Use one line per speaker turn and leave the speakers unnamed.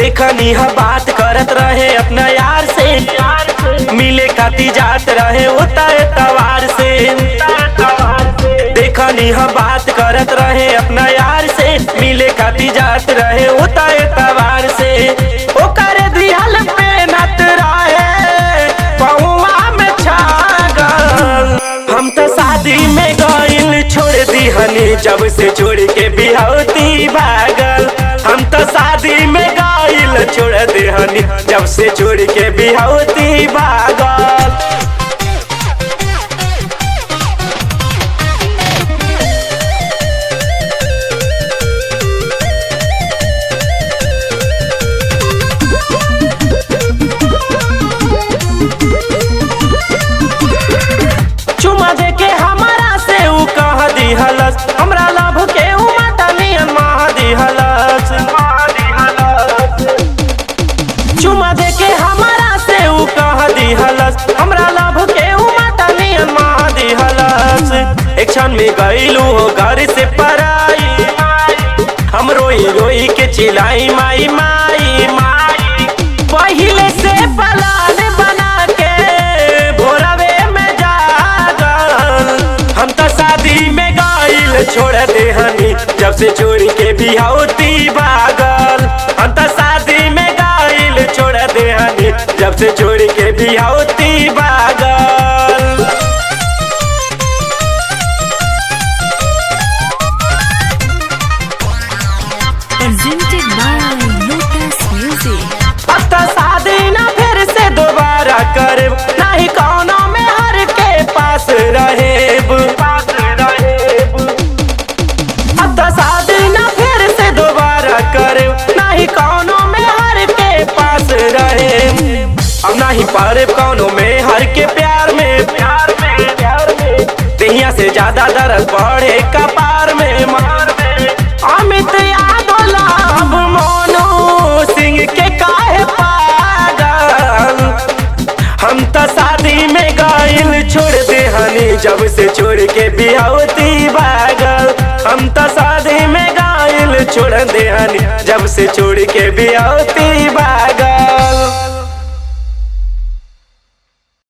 देखनी हा बात करत रहे अपना यार से मिले खाती जात रहे उता तवार से देखनी हा बात करत रहे अपना यार से मिले खाती जात रहे उता तवार से ओकर दिहल पे नत रहे पहुआ में छागल हम तो शादी में गइल छोड़ दिहनी जब से छोड़ के बिहौती भागल हम तो शादी में गइल छोड़ दिहनी जब से छोड़ के बिहौती भागल चुमा दे के हमारा से ऊ कह दिहलस हमरा लभ के ऊ माता नियन माह दिहलस चुमा दे के हमारा से ऊ कह दिहलस हमरा लभ के ऊ माता नियन माह दिहलस एक क्षण में गइलू हो घर से पराई हम रोई रोई के चिल्लाई माई माई माई पहिले से पलान बना के भोरवे में जागल हम तो शादी में गइल छोड़ दे हनी जब से चोरी के बिहौती भागल हम तो शादी में गइल छोड़ दे हनी जब से चोरी के बिहौती भागल
presented by Lotus Music.
अब तो शादी ना फिर से दोबारा करे नहीं कौनो में हर के पास रहेब अब तो शादी ना फिर से दोबारा करे नहीं कौनो में हर के पास रहेब अब नहीं पारे कौनो में हर के प्यार में प्यार में प्यार में दहिया से ज्यादा दर्द बढ़े कपार में मार में अमित यादव लाभ मोनू सिंह के काहे पागल हम तो शादी में गइल छोड़ दे हनी जब से छोड़ के बिहौती भागल हम तो शादी में गइल छोड़ दे हनी जब से छोड़ के बिहौती भागल